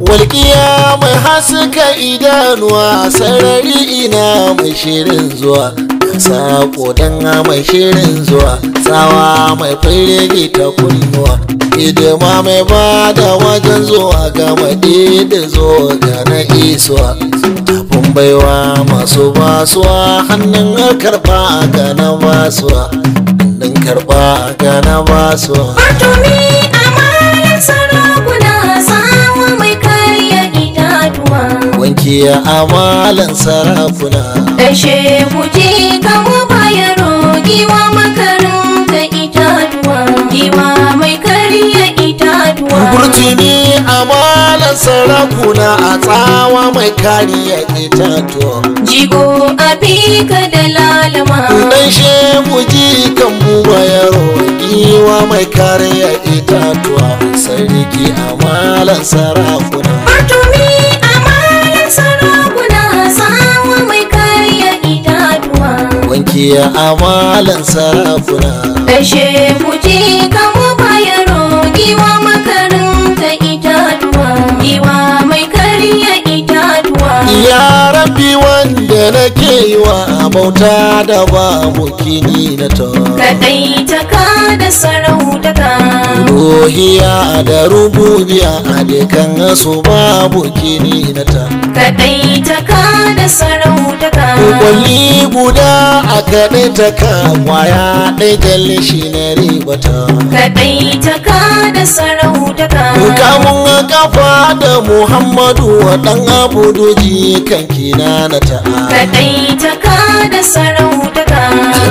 walƙiya mai haska idanuwa sarari ina mai shirin zuwa sako dan mai shirin zuwa tsawa mai firgi ta kunnuwa hidima mai ba da wajen zuwa ga maɗi da zo ga na isuwa tafin baiwa masu basuwa hannun karɓa ga na basuwa hannun karɓa ga na basuwa Fatumi amalan sarakuna sawa mai karya itatuwa. wanki amalan sarafuna Da shehu ji kamo bayaro giwa makarin ta itatuwa. Giwa mai karya itatuwa. Burtuni amalan sarakuna a tsawa mai kariya itatuwa. Jigo a bika da lalama. Dan shehu ji kan buba yaro giwa mai kariya itatuwa. Sarki amalan sarakuna. Fatumi amalan sarakuna sawa mai karya itatuwa. Wanki amalan sarakuna. Da shehu ji kamo bayaro giwa makarin ta itatuwa. Giwa mai karya itatuwa. Ya rabbi wanda nake yi wa bauta da babu kini na ta. Kaɗai ta ka da sarautaka. Ruhiya da rububiya a dukan su babu kini na ta. Kaɗai ta ka da sarautaka. Kwalli guda a kaɗai ta ka kwaya ɗai jalli shi na ribata. Kaɗai ta ka da sarautaka. Kamun kafa da Muhammadu wa ɗan abudu kan kina na ta'a. Kaɗai ta ka da sarautaka.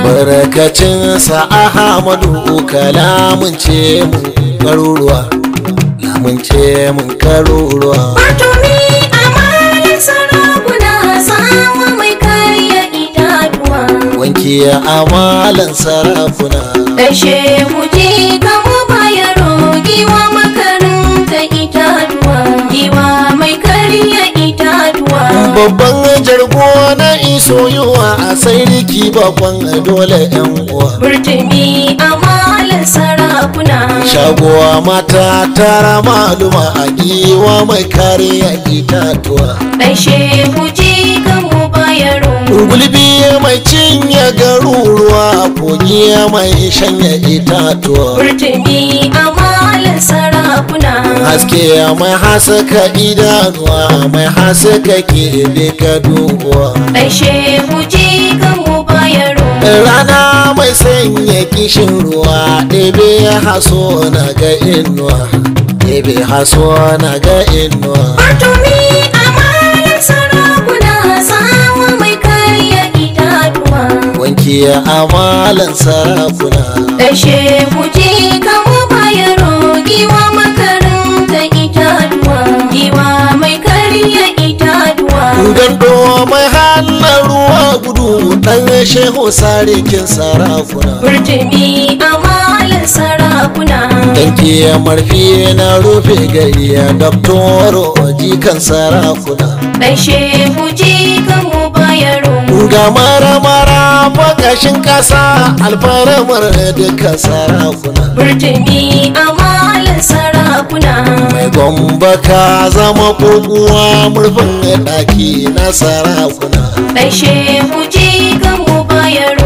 Albarkacinsa Ahmadu kalamun ce mun karuruwa. Lamun ce mun karuruwa. Fatumi amalan sarakuna sawa mai karya itatuwa. Wanki amalan sarafuna. Da shehu ji kamo bayaro giwa makarin ta itatuwa. Giwa mai karya itatuwa. Babban jargo na isoyuwa a sai riki bakon dole yan uwa. Burtumi amalan sarakuna. Shagowa mata tara maluma a giwa mai kariya itatuwa. Da shehu ji kamo bayaro. Gulbi mai cinye garuruwa kogi mai shanya itatuwa. Burtumi amalan sarakuna. Haske mai hasaka idanuwa mai hasaka ke duka dubuwa. Da shehu ji kamo bayaro. Rana mai sanya kishin ruwa ɗebe haso na ga inuwa. Ɗebe haso na ga inuwa. Fatumi amalan sarakuna sawa mai karya itatuwa. Wanki amalan sarafuna. Da shehu ji kamo bayaro giwa makarin ta itatuwa. Giwa mai karya itatuwa. Gando mai hannun ruwa gudu ɗan shehu sarikin sarafuna. Burtumi amalan sarakuna. Danki marfi na rufe gari ya doktoro jikan sarakuna. Da shehu ji kamo bayaro. Ga mara-mara bakashin ƙasa alfaramar duka sarakuna. Burtumi amalan sarakuna. Mai gomba ka zama koguwa murfin ɗaki na sarakuna. Da shehu ji kamo bayaro.